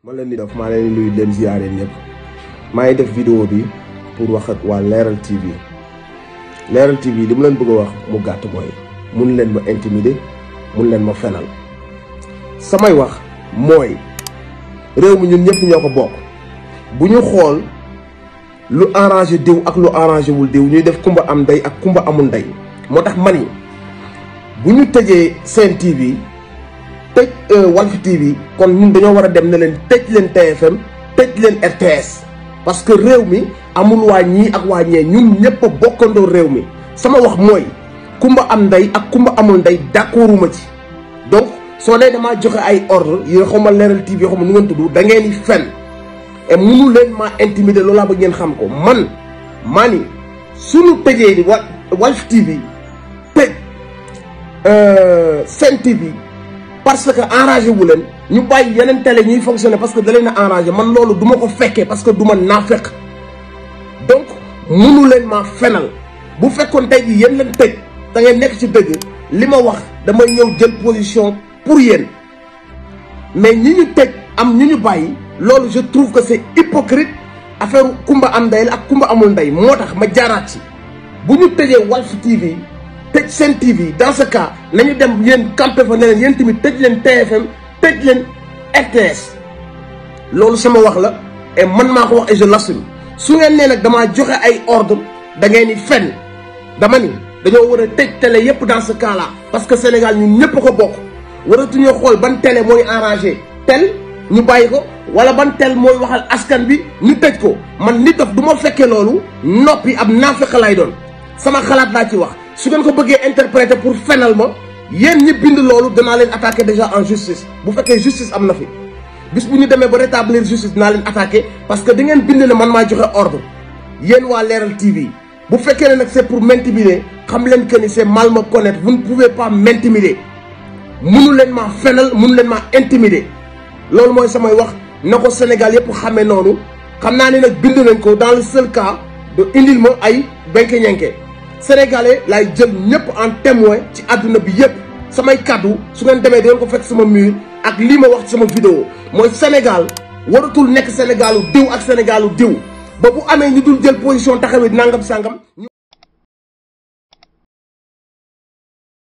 man leen di def maa leen di nuyu leen ziare ñëpp maa ngi def vidéo bi pour wax ak waa Leral TV Leral TV li mu leen bëgg a wax mu gàtt mooy mun leen ma intimider mun leen ma fenal samay wax mooy réew mi ñun ñëpp ñoo ko bokk bu ñu xool lu arrangé diw ak lu arrangé wul diw ñuy def kumba am ndey ak kumba amul ndey moo tax man yi bu ñu tëjee seen TV tëj Walf TV kon ñun dañoo war a dem ne leen tëj leen TFM tëj leen RTS parce que réew mi amul waa ñii ak waa ñee ñun ñëpp a bokkandoo réew mi sama wax mooy kumba am ndey ak kumba amul ndey d'accorduma ci donc soo dee damaa joxe ay ordre yi xaw ma Leral TV xaw ma nu ngeen tudd da ngeen di fen et munu leen maa intimider loolaa ba ngeen xam ko man maa ni suñu tëjee di wa Walf TV tëj Sen TV parce que arrangé wu leen ñu bàyyi yeneen télé ñuy fonctionner parce que da leen a arrangé man loolu du ma ko fekkee parce que du ma naafeq donc munu leen maa fenal bu fekkoon tey jii yéen leen tëj da ngeen nekk ci dëgg li ma wax damay ñëw jël position pour yéen mais ñi ñu tëj am ñu ñu bàyyi loolu je trouve que c'est hypocrite affaire kumba am ndey la ak kumba amul ndey moo tax ma jaaraat ci bu ñu tëjee Walf TV tëj Sen TV dans ce cas nañu dem yéen campé fa ne leen yéen tamit tëj leen TFM tëj leen RTS loolu sama wax la et man maa ko wax et je l'assume su ngeen nee nag damaa joxe ay ordre da ngeen ni fenn dama ni dañoo war a tëj télé yépp dans ce cas là parce que Sénégal ñun ñëpp ko bokk waratuñoo xool ban télé mooy arrangé tel ñu bàyyi ko wala ban tel mooy waxal askan bi ñu tëj ko man nit dof du ma fekkee loolu noppi ab naafeq lay doon sama xalaat laa ci wax su ngeen ko bëggee interpréter pour fenal ma yéen ñi bind loolu danaa leen attaquer déjà en justice bu fekkee justice am na fi bis bu ñu demee ba rétablir justice dinaa leen attaquer parce que da ngeen bind ne man maa joxe ordre yéen waa Leral TV bu fekkee ne nag c'est pour m'intimider xam leen que ni c'est mal me connaître vous ne pouvez pas m'intimider munu leen maa fenal munu leen maa intimider loolu mooy samay wax na ko Sénégal yëpp xamee noonu xam naa ne nag bind nañ ko dans le seul cas de indil ma ay benke ñenke sénégalais laay jël ñëpp en témoin ci àdduna bi yëpp samay kaddu su ngeen demee dangeen ko fekk sama mur ak lii ma wax ci sama vidéo mooy Sénégal waratul nekk Sénégalu diw ak Sénégalu diw ba bu amee ñu dul jël position taxawee nangam sangam.